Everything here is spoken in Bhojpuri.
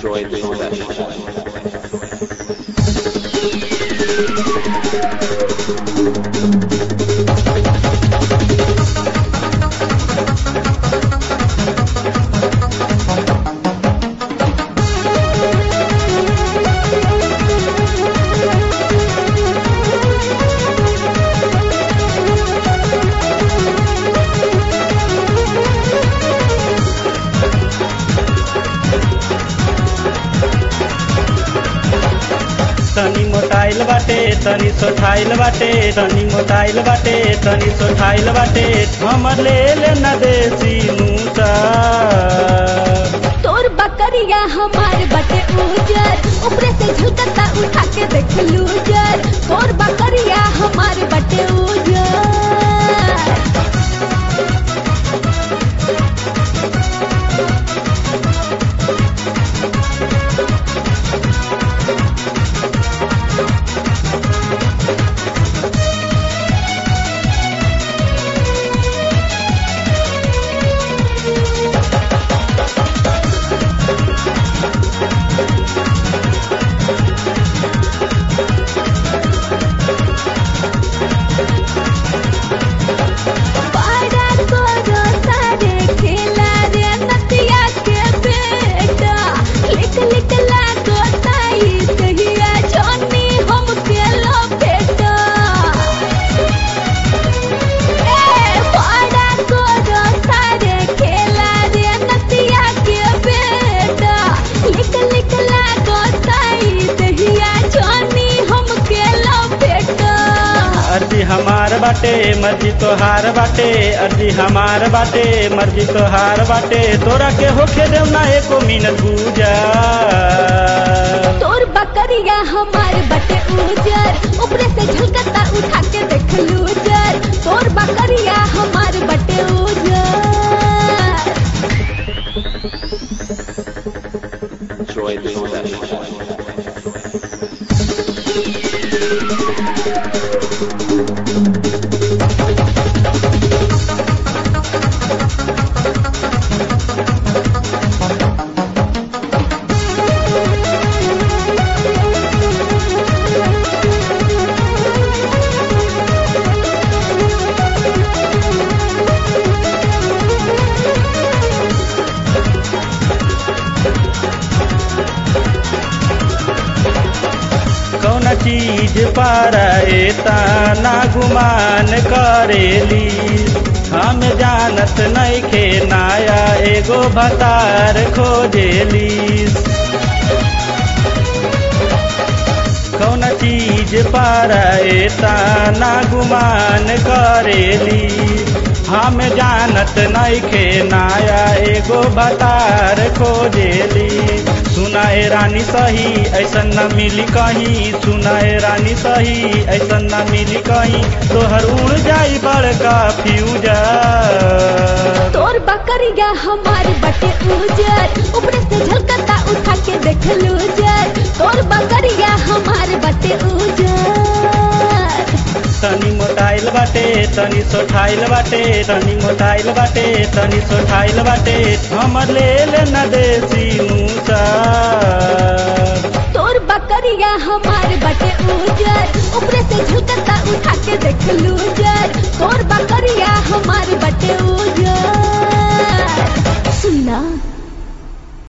Enjoy this session. तनी मोटाइल बाटे तनी सोठाइल बाटे तनी मोटाइल बाटे तनी सोठाइल बाटे हमर ले ले न देसी मूसा तोर बकरिया हमार बटे उजर ऊपरे से झलकता उठा के देख लूजर तोर बकरिया हमार बटे उजर पारा तोरो सारे खेला रे नतिया के बेटा लिख लिख लागो ताई तहिया जानी हम के लो बेटा ए पारा तोरो सारे खेला रे नतिया के बेटा लिख लिख लागो ताई तहिया जानी हम के लो बेटा अर्जी हमार बाटे मर्जी तोहार बाटे अर्जी हमार बाटे मर्जी तोहार बाटे तोरा के होखे देव ना एको मिनट पूजा तोर बकरिया हमार बटे उजर ऊपरे से झलकता उठा के देख लूजर तोर बकरिया हमार बटे उजर Enjoy this session. कौन चीज पर ना गुमान करेली हम जानत नइखे नाया एगो भतार खोजेली कौन चीज पर ना गुमान करेली हम जानत नइखे नाया एगो भतार खोजेली सुनाए रानी सही ऐसन न मिली कहीं सुनाए रानी सही ऐसन न मिली कहीं तोहर उड़ जाई बड़का फ्यूजर तोर बकरिया हमार बटे उजर ऊपरे से झलकता उठा के देख लूजर तोर बकरिया हमार बटे उजर तनी मोटाइल बाटे तनी सोठाइल बाटे तनी मोटाइल बाटे तनी सोठाइल बाटे हमर ले ले न देसी मूसा तोर बकरिया हमार बटे उजर ऊपरे से झलकता उठा के देख लूजर तोर बकरिया हमार बटे उजर सुना